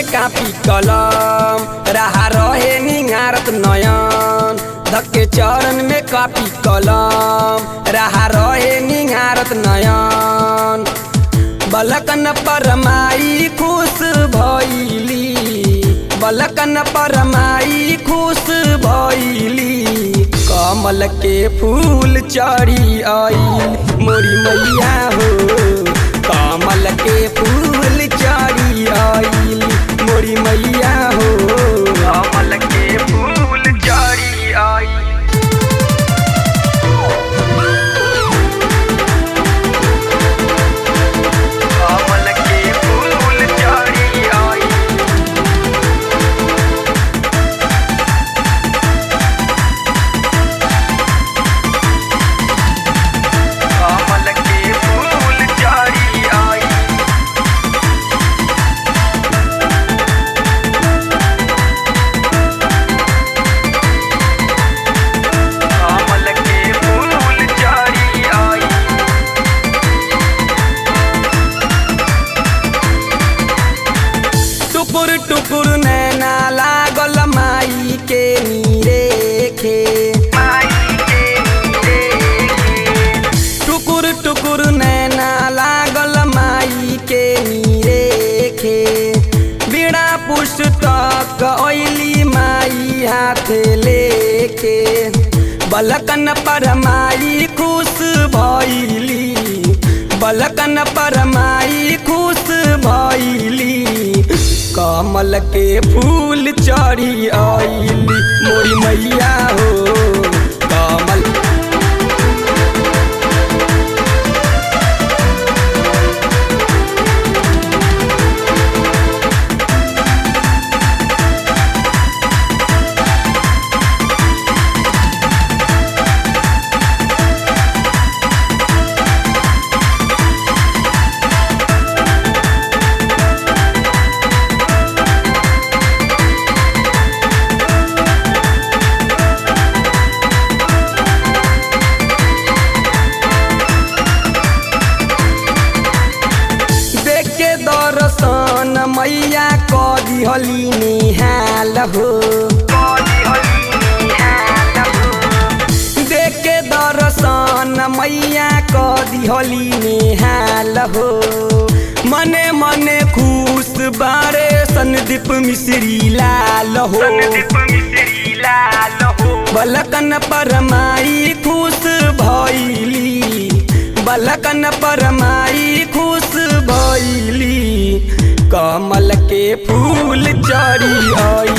copy कलम रहा रहे निहारत नयन धक्के चरण में कापी कलम रहा रहे निहारत नयन बलकन परमाई खुश भैली बलकन परमाई खुश भैली कमल के फूल चढ़ी आई मोरी मैया हो कमल के फूल चढ़ी आई मोरी मैया हो कमल के फूल चढ़ी आई कमल के फूल चढ़ी आई कमल के फूल चढ़ी आई कमल के फूल चढ़ी आई टुकुर टुकुर नैना लागल माई के नीरेखे टुकुर टुकुर नैना लागल माई के नीरेखे बिना पुस्तक ओइली माई हाथ लेके बलकन पर माई खुश भइली बलकन पर माई खुश भइली कमल के फूल चढ़ी आइली मोरी मैया हो कमल देख के दर्शन मैया कदी हली निहाल हो देख के दर्शन मैया कदी हली निहाल हो मने मने खुश बारे संदीप मिश्री लाल हो बलकन परमाई खुश भइली बलकन परमाई खुश भइली कमल के फूल चढ़ी आई